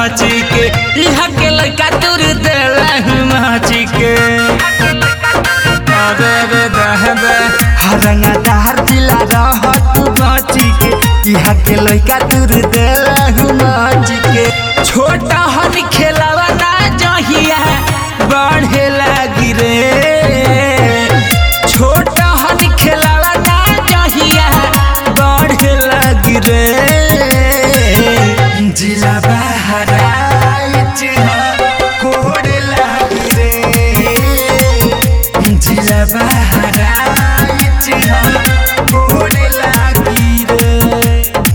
नाची के यहाँ के लड़का तुर देला नाची के अरे रे दहबे हरंगादार जिला रहत नाची के यहाँ के लड़का तुर देला नाची के छोटा हन खेलावा ना जहिया बढ़े लागी रे छोटा हन खेलावा ना जहिया बढ़े लागी रे जिला बहराइच कोड लागी रे जिला बहराइच कोड लागी रे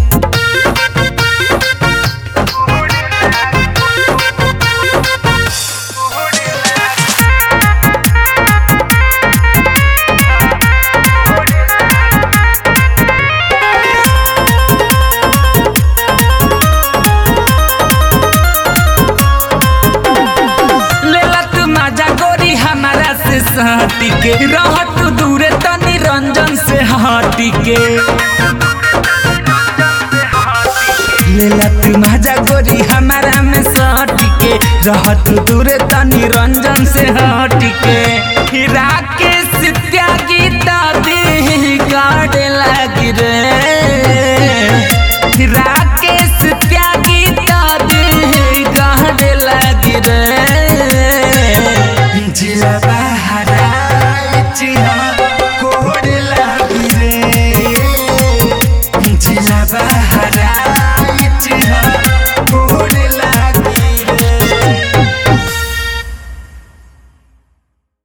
लेला तू मजा गोरी हमारा से सहटी के रह तू दूरे तनी रंजन से हटी के लेला तू मजा गोरी हमारा में सहटी के रह तू दूरे तनी रंजन से हटी के हीरा के सित्या गीता दी गाड़े लगी रे हीरा के सित्या गीता दी गाड़े लगी रे